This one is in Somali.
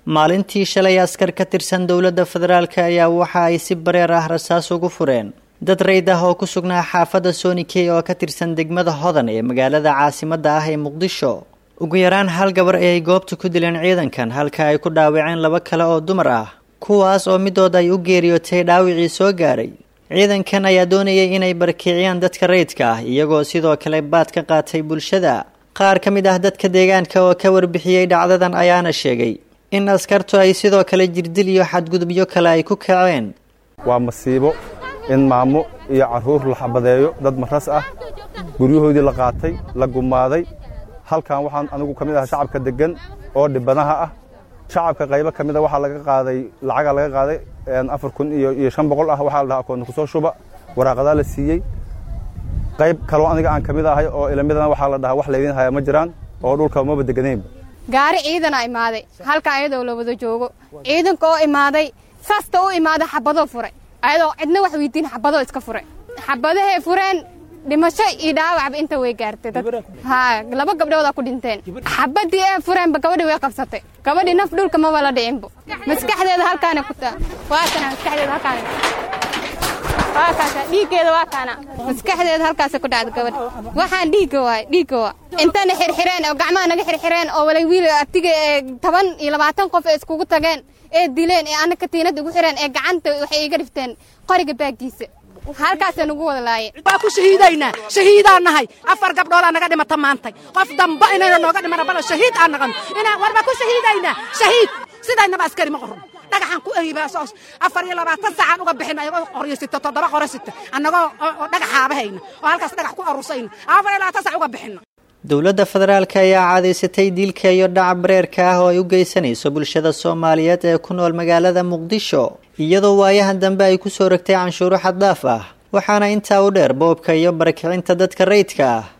maalintii shalay askar ka tirsan dowladda federaalk ayaa waxa ay si bareer ah rasaas ugu fureen dad rayd ah oo ku sugnaa xaafadda sonikey oo ka tirsan degmada hodan ee magaalada caasimadda ah ee muqdisho ugu yaraan hal gabar ayay goobta ku dileen ciidankan halka ay ku dhaawaceen laba kale oo dumar ah kuwaas oo midood ay u geeriyootay dhaawicii soo gaaray ciidankan ayaa doonayay inay barakiciyaan dadka rayidka ah iyagoo sidoo kale baad ka qaatay bulshada qaar ka mid ah dadka deegaanka oo ka warbixiyey dhacdadan ayaana sheegay in askartu ay sidoo kale jirdil iyo xadgudubyo kale ay ku kaceen waa masiibo in maamo iyo carruur la xabadeeyo dad maras ah guryahoodii la qaatay la gumaaday halkan waxaan anigu ka mid aha shacabka deggan oo dhibanaha ah shacabka qaybo ka mida waxaa laga qaaday lacaga laga qaaday afar kun iyo shan boqol ah waxaa la dhahaa akoonta kusoo shuba waraaqadaa la siiyey qayb kaloo aniga aan ka mid ahay oo ilamidana waxaa la dhahaa wax laydin haya ma jiraan oo dhulka maba deganaynba gaari ciidana imaaday halka ayadoo la wada joogo ciidanka oo imaaday saasta u imaaday xabadoo furay ayadoo cidna wax weydiin xabadoo iska furay xabadahay fureen dhimasho iyo dhaawacba inta way gaartay dad ha laba gabdhoodaa ku dhinteen xabadii ee fureenba gabadhii way qabsatay gabadhii naf dhulka maba la dhicinbo maskaxdeeda halkaana ku taa waa kana maskaxdeeda halkaana waa kaasa dhiiggeeda waa kaana maskaxdeeda halkaasa ku dhacda gabadha waxaan dhiigga waay dhiigga waa intana xirxireen oo gacmaha naga xirxireen oo walay wiil abtiga ee toban iyo labaatan qof ee iskugu tageen ee dileen ee anna katiinada ugu xireen ee gacanta waxay iga dhifteen qoriga baaggiisa halkaasa nagu wada laaye waa ku shahiidaynaa shahiidaan nahay afar gabdhoodaa naga dhimata maantay qof damba inayna nooga dhimana bala shahiid aan naqano inaan war baa ku shahiidaynaa shahiid sidaynaba askari ma qoron dhagaxaan ku eybaasoos afar iyo labaatan saacaan uga bixin ayagoo qoryo sita toddoba qoro sita annagoo dhagaxaabahayna oo halkaas dhagax ku arursayna afar iyo labaatan saac uga bixina dowladda federaalk ayaa cadaysatay dilka iyo dhaca bareerka ah oo ay u geysanayso bulshada soomaaliyeed ee ku nool magaalada muqdisho iyadoo waayahan dambe ay kusoo rogtay canshuuro xaddaaf ah waxaana intaa u dheer boobka iyo barakicinta dadka rayidka ah